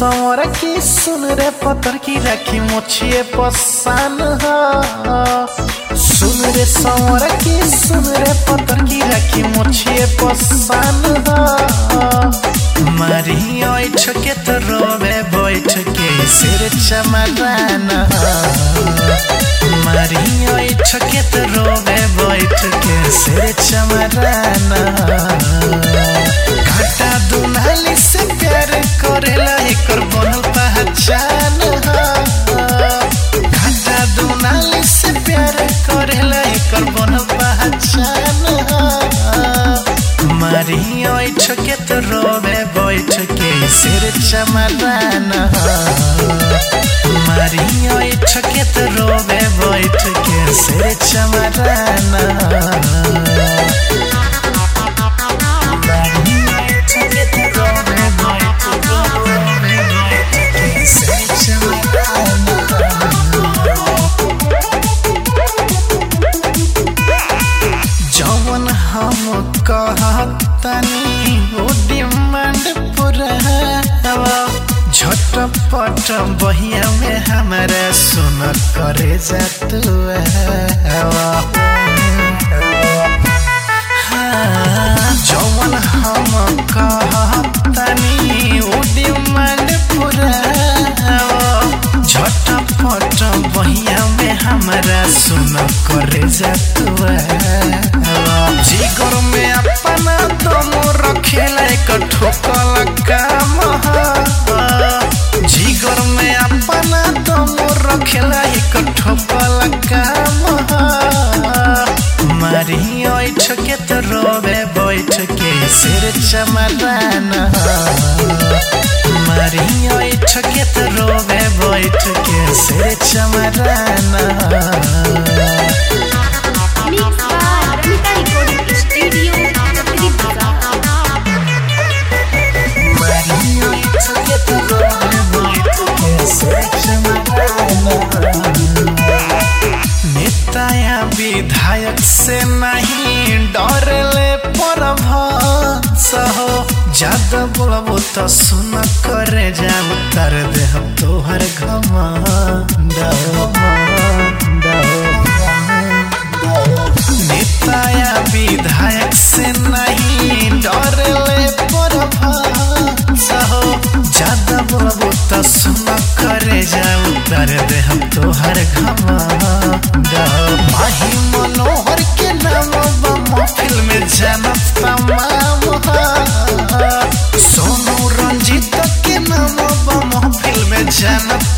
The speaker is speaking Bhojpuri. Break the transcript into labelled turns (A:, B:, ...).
A: सवर की सुन रे पतर की राखी मोछिए पसान सुन रे सवर की सुन रे पतर की राखी मोछिए पसान मारी ओइठ के तो रोवे बैठ के सिर चमरान मारी ओइठ के तो रोवे बैठ के सिर चमरान घाटा दुनाली से प्यार करेला एकर बनल पहचान घाटा दुनाली से प्यार करेला एकर बनल पहचान मारी ओइठ के तो रोवे बैठ के सिर चमरान मारी ओइठ के तो रोवे बैठ के सिर चमरान जवन हम कहतनी वो डिमांड पूरा झटपट बहिया में हमारा सुन करे जात जवन हम कहतनी वो डिमांड पूरा झटपट बहिया में हमारा सुन करे जातुआ जिगर में अपना दम रखेला एक ठोकल काम जिगर में अपना दम रखेला एक ठोकल काम मारी ओइठ के तो रोवे बैठ के सिर चमरान मारी ओइठ के तो रोवे बैठ के सिर चमरान
B: Mix by Ramita Recording Studio, Chakri Bazaar.
A: नेताया विधायक से नहीं डरले पर हो ज्यादा बोलबो तो सुन करे जाऊ तर देह तोहर घमंड नेताया विधायक से नहीं डरले पर हो ज्यादा बोलबो तो सुन करे जाऊ तर देह तोहर घमंड माही मनोहर के नाम बा महफिल में जानत तमाम हा। सोनू रंजीत के नाम बा महफिल में जानत